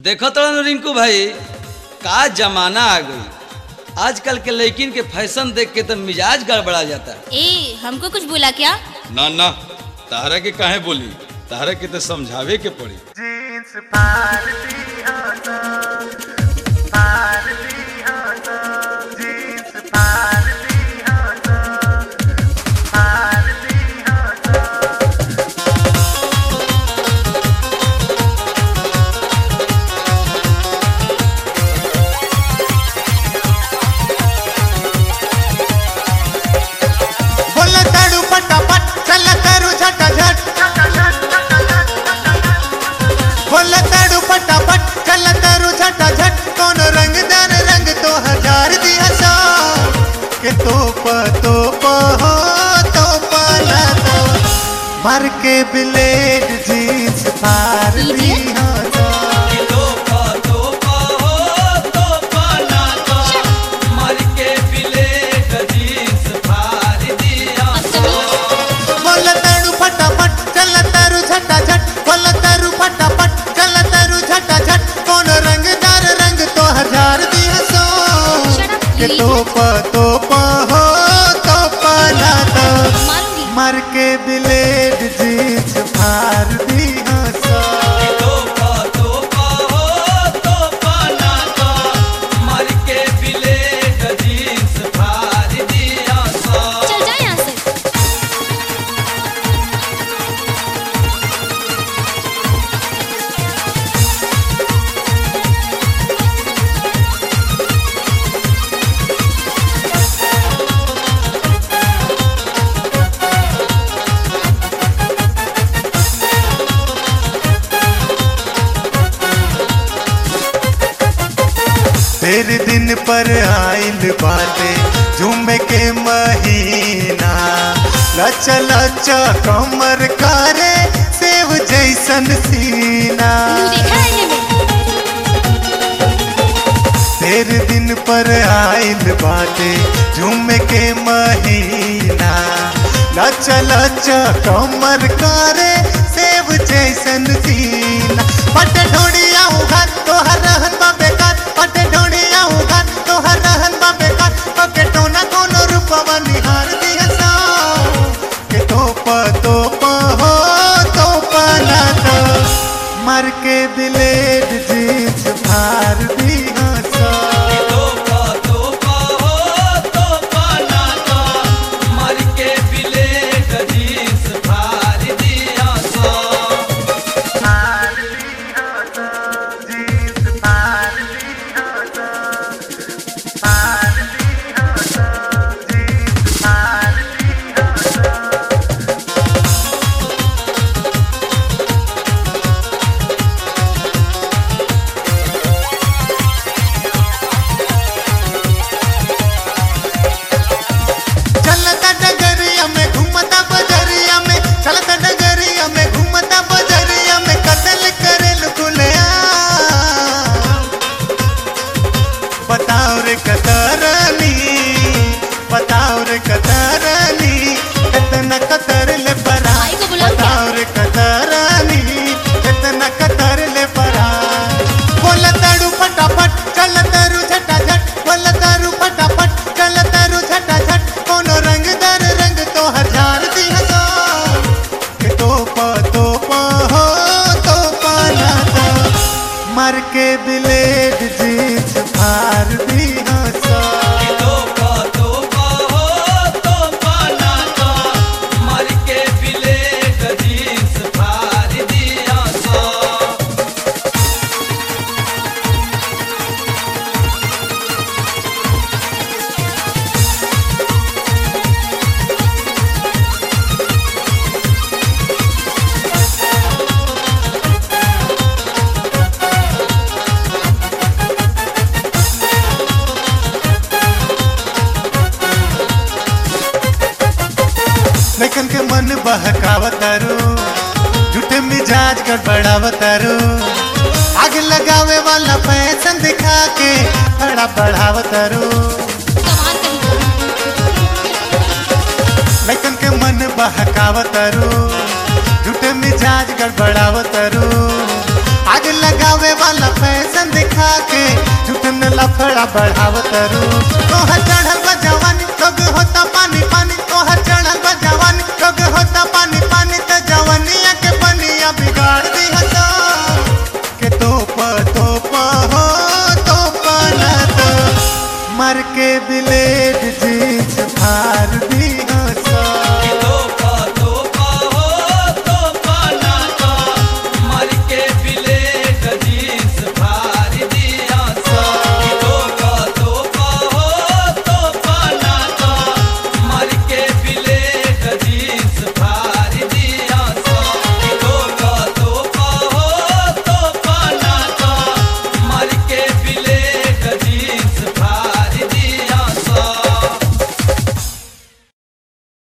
देखो तो रिंकू भाई का जमाना आ गई आजकल के लड़किन के फैशन देख के तो मिजाज गड़बड़ा जाता है ए हमको कुछ बोला क्या ना ना तारा के काहे बोली तारा के तो समझावे के पड़ी जीन्स भारती होता भारती होता जीन्स भारती होता भारती होता बोला ताड़ू फटाफट चला तारू झटाझट बोला ताड़ू फटाफट चला तारू झटाझट कौन रंगदार रंग तो हजार दिया सा के तोप तोप हो तोप ना तो मार के ब्लेड जींस फाड़ दी हो तो। बोला ताड़ू फटाफट चला तारू झटाझट बोला तारू फटाफट चला तारू झटाझट कौन रंगदार रंग तो हजार दिया सो Shut up, के you तोप तोप हो तोप ना तो मारूंगी मार के ब्लेड जींस फाड़ दी हो सो चल जा यहाँ से तेरे दिन पर आइल बाटे झूमे के महीना लचा लचा कमर करे सेव जैसन सीना तू देखा है इन्हें तेरे दिन पर आइल बाटे झूमे के महीना लचा लचा कमर करे सेव जैसन सीना पट ढोड़िया उघार तोहर रहन बा बेकार पट ढोड़िया उघार तोहर रहन बा बेकार पके टोना कोनो रूपवा निहार दिया सा के तोप तोप हो तोप ना तो मर के ब्लेड जींस फाड़ दी हो सा भारती होता जीन्स भारती होता भारती होता जीन्स भारती होता चलता डगरिया में घूमता बजरिया में चलता डगरिया में घूमता बजरिया में कतल करेल खुलया बताओ रे कतरनी बताओ रे कतरनी कितना कतर ले परा भाई को बुलाओ क्या? बताओ रे कतरनी कितना कतर ले परा बोला ताड़ू फटाफट चल तारू झटाझट बोला तारू फटाफट चल तारू झटाझट कोनो रंगदार रंग तो हजार दिया सो के तोप तोप हो तोप ना तो मर के ब्लेड जींस फाड़ दी हो सो लेकिन के मन बहकावतारू झूठे मिजाज गड़बड़ावतारू आग लगावे वाला फैशन दिखा के बड़ा बढ़ावतारू कमाल कहीं का लेकिन के मन बहकावतारू झूठे मिजाज गड़बड़ावतारू आग लगावे वाला फैशन मुखड़ा बढ़ावत रू तोहर चढ़ल बा जवानी लोग होता